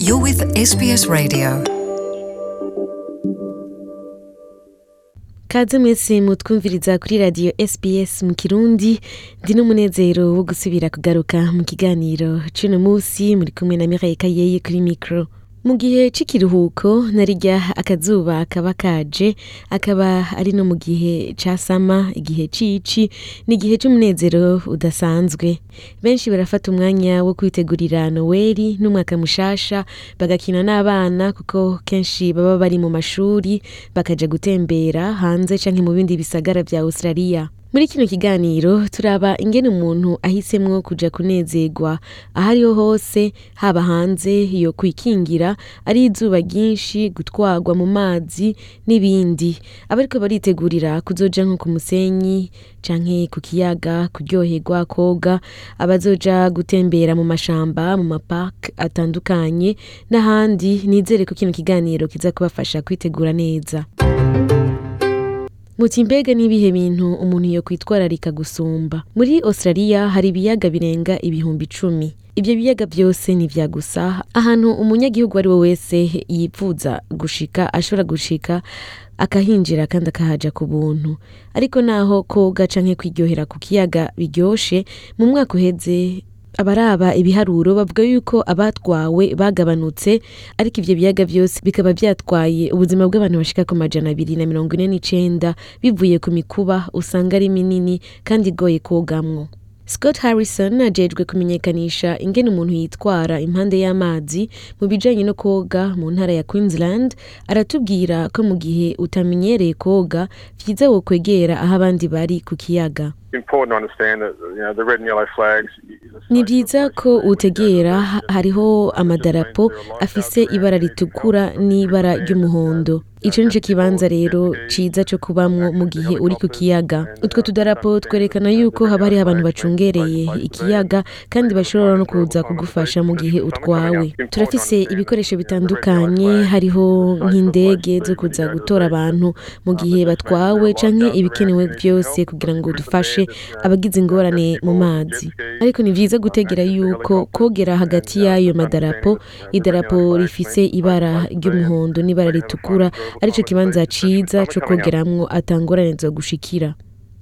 You're with SBS Radio. kaze mwese mutwumviriza kuri radiyo sbs mu kirundi ndi n'umunezero wo gusubira kugaruka mu kiganiro c'uno musi muri kumwe na mireille kayeye kuri mikro mu gihe c'ikiruhuko narirya akazuba kaba kaje akaba ari no mu gihe ca sama igihe cici ni igihe c'umunezero udasanzwe benshi barafata umwanya wo kwitegurira noweli n'umwaka mushasha bagakina n'abana kuko kenshi baba bari mu mashuri bakaja gutembera hanze canke mu bindi bisagara vya australia muri kino kiganiro turaba ingene umuntu ahisemwo kuja kunezerwa aho ariho hose haba hanze yo kwikingira ari izuba ryinshi gutwarwa mu mazi n'ibindi abariko baritegurira kuzoja nko ku musenyi canke ku kiyaga kuryoherwa koga abazoja gutembera mu mashamba mu mapark atandukanye n'ahandi nizere ko kino kiganiro kiza kubafasha kwitegura neza muti mbega n'ibihe bintu umuntu yo kwitwararika gusumba muri australia hari ibiyaga birenga ibihumbi icumi ibyo biyaga byose ni vya gusa ahantu umunyagihugu ari we wese yipfuza gushika ashobora gushika akahinjira kandi akahaja ku buntu ariko naho koga canke kwiryohera ku kiyaga biryoshe mu mwaka uheze abaraba ibiharuro bavuga yuko abatwawe bagabanutse ariko ivyo biyaga vyose bikaba vyatwaye ubuzima bw'abantu bashika ku majana abiri na mirongo ine n'icenda bivuye ku mikuba usanga ari minini kandi igoye kogamwo Scott Harrison ajejwe kumenyekanisha ingene umuntu yitwara impande y'amazi mu bijanye no koga mu ntara ya Queensland aratubwira ko mu gihe utamenyereye koga vyiza wokwegera aho abandi bari ku kiyaga important to understand that you know the red and yellow flags. ni byiza ko utegera ha- hariho amadarapo afise ibara ritukura n'ibara ry'umuhondo ico nico kibanza rero ciza co kubamwo mu gihe uri ku kiyaga utwo tudarapo twerekana yuko haba hariho abantu bacungereye ikiyaga kandi bashobora no kuza kugufasha mu gihe utwawe turafise ibikoresho bitandukanye hariho nk'indege zo kuza gutora abantu mu gihe batwawe canke ibikenewe vyose kugira ngo dufashe abagize ingorane mu mazi ariko ni vyiza gutegera yuko kogera hagati y'ayo madarapo idarapo rifise ibara ry'umuhondo n'ibara ritukura arico kibanza ciza co kogeramwo atangorane zo gushikira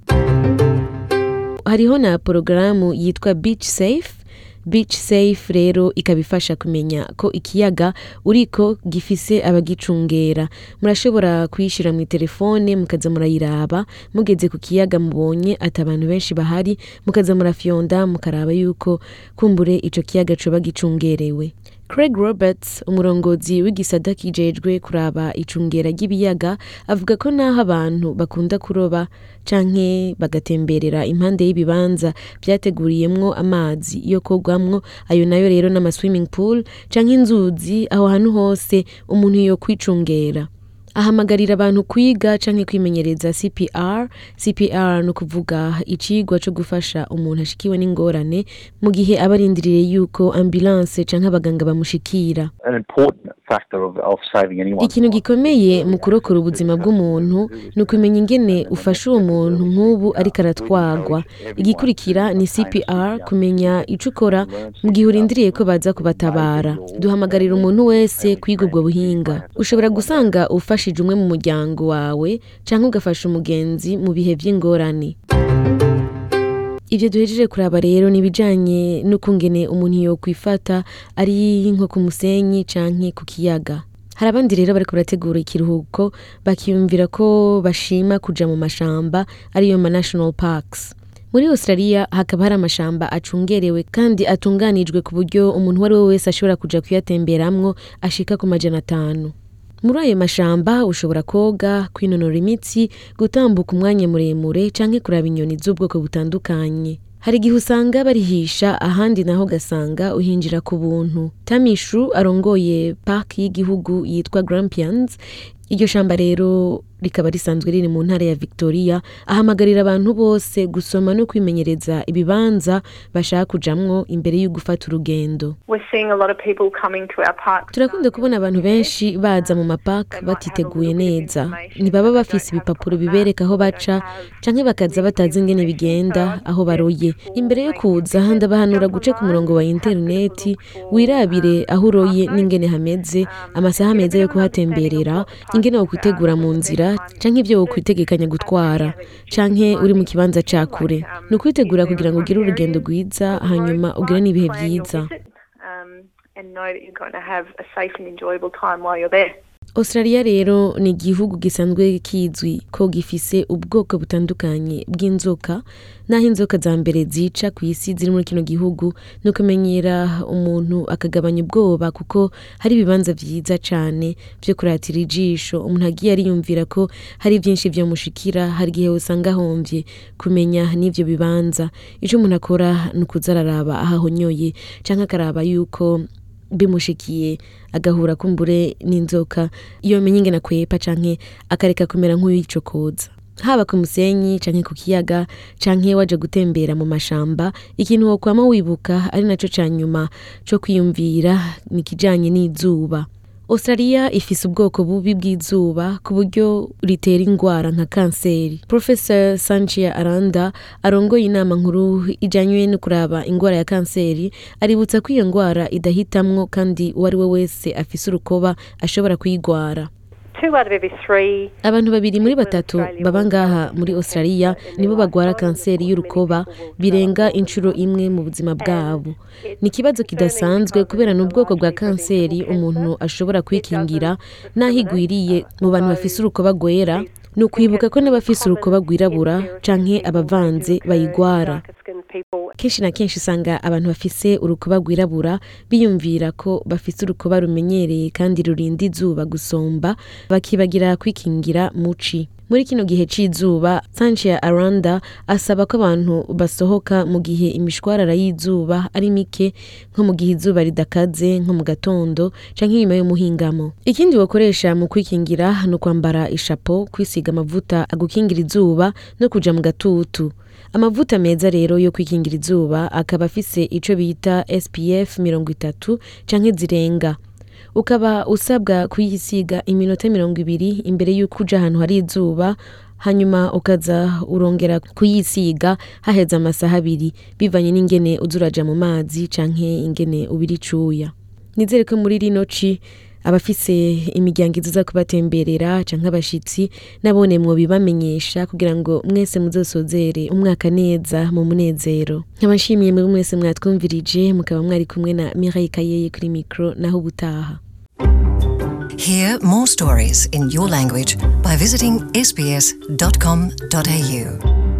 hariho na porogaramu yitwa beach safe beach safe rero ikaba ifasha kumenya ko ikiyaga uriko gifise abagicungera murashobora kuyishira mu telefone mukaza murayiraba mugeze ku kiyaga mubonye ati abantu benshi bahari mukaza murafyonda mukaraba yuko kumbure ico kiyaga coba gicungerewe Craig Roberts umurongozi w'igisata kijejwe kuraba icungera ry'ibiyaga avuga ko naho abantu bakunda kuroba canke bagatemberera impande y'ibibanza vyateguriyemwo amazi yo kogwamwo ayo nayo rero n'ama swimming pool canke inzuzi aho hantu hose umuntu yo kwicungera ahamagarira abantu kwiga canke kwimenyereza CPR CPR ni ukuvuga icigwa co gufasha umuntu ashikiwe n'ingorane mu gihe aba arindiriye yuko ambulance canke abaganga bamushikira an important factor of, of saving anyone. ikintu gikomeye mu kurokora ubuzima bw'umuntu ni ukumenya ingene ufasha uwo muntu nk'ubu ariko aratwagwa igikurikira ni cpr kumenya ico ukora mu gihe urindiriye ko baza kubatabara duhamagarira umuntu wese kwiga ubwo buhinga ushobora gusanga ufashije umwe mu muryango wawe canke ugafasha umugenzi mu bihe vy'ingorane ivyo duhejeje kuraba rero ni ibijanye n'ukungene umuntu yokwifata ari nko ku musenyi canke ku kiyaga hari abandi rero bariko barategura ikiruhuko bakiyumvira ko bashima kuja mu mashamba ariyo ma national parks muri australia hakaba hari amashamba acungerewe kandi atunganijwe ku buryo umuntu uwo ari we wese ashobora kuja kuyatemberamwo ashika ku majana atanu muri ayo mashamba ushobora koga kwinonora imitsi gutambuka umwanya muremure canke kuraba inyoni z'ubwoko butandukanye hari igihe usanga barihisha ahandi naho ugasanga uhinjira ku buntu tamishu arongoye park y'igihugu yitwa grampians iryo shamba rero rikaba risanzwe riri mu ntara ya victoria ahamagarira abantu bose gusoma no kwimenyereza ibibanza bashaka kujamwo imbere yo gufata urugendo We're seeing a lot of people coming to our parks. turakunda kubona abantu benshi baza mu mapaka batiteguye neza ntibaba bafise ibipapuro bibereka aho baca canke bakaza batazi ingene bigenda aho baroye imbere yo kuza ndabahanura guca ku murongo wa interineti wirabire aho uroye n'ingene hameze amasaha meza yo kuhatemberera ingene wokwitegura mu nzira canke ivyo wokwitegekanya gutwara canke uri mu kibanza ca kure ni ukwitegura kugira ngo ugire urugendo rwiza hanyuma ugire n'ibihe Plan your vyiza visit, um, and know that you're going to have a safe and enjoyable time while you're there. australia rero ni igihugu gisanzwe kizwi ko gifise ubwoko butandukanye bw'inzoka naho inzoka za mbere zica ku isi ziri muri kino gihugu ni ukumenyera umuntu akagabanya ubwoba kuko hari ibibanza vyiza cane vyo kuratira ijisho umuntu agiye ariyumvira ko hari vyinshi vyomushikira hari igihe usanga ahomvye kumenya n'ivyo bibanza ico umuntu akora ni ukuza araraba aho ahonyoye canke akaraba yuko bimushikiye agahura kumbure n'inzoka iyo menye ingene akwepa canke akareka kumera nk'uyicokoza haba ku musenyi canke ku kiyaga canke waje gutembera mu mashamba ikintu wokwama wibuka ari naco ca nyuma co kwiyumvira ni ikijanye n'izuba australia ifise ubwoko bubi bw'izuba ku buryo ritera ingwara nka kanseri professor sanchia aranda arongoye inama nkuru ijanywe no kuraba ingwara ya kanseri aributsa ko iyo ngwara idahitamwo kandi uwo ari we wese afise urukoba ashobora kuyigwara Two out of every three abantu babiri muri batatu baba ngaha muri australia nibo bagwara kanseri y'urukoba birenga inshuro imwe mu buzima bwabo ni ikibazo kidasanzwe kubera ni ubwoko bwa kanseri umuntu ashobora kwikingira n'aho igwiriye mu bantu bafise urukoba rwera ni ukwibuka ko n'abafise urukoba rwirabura canke abavanze bayigwara kenshi na kenshi usanga abantu bafise urukoba rwirabura biyumvira ko bafise urukoba rumenyereye kandi rurinda izuba gusomba bakibagira kwikingira muci muri kino gihe c'izuba sanchia aranda asaba ko abantu basohoka mu gihe imishwarara y'izuba ari mike nko mu gihe izuba ridakaze nko mu gatondo canke inyuma y'umuhingamo ikindi wakoresha mu kwikingira ni ukwambara ishapo kwisiga amavuta agukingira izuba no kuja mu gatutu amavuta meza rero yo kwikingira izuba akaba afise ico bita spf mirongo itatu canke zirenga ukaba usabwa kuyisiga iminota mirongo ibiri imbere y'uko uja ahantu hari izuba hanyuma ukaza urongera kuyisiga haheze amasaha abiri bivanye n'ingene uza uraja mu mazi canke ingene ubira icuya nizere ko muri rino ci abafise imiryango iziza kubatemberera canke abashitsi nabone mwobibamenyesha kugira ngo mwese muzosozere umwaka neza mu munezero nkaba nshimiye mwebwe mwese mwatwumvirije mukaba mwari kumwe na Mireille Kayeye kuri micro naho ubutaha Hear more stories in your language by visiting sbs.com.au.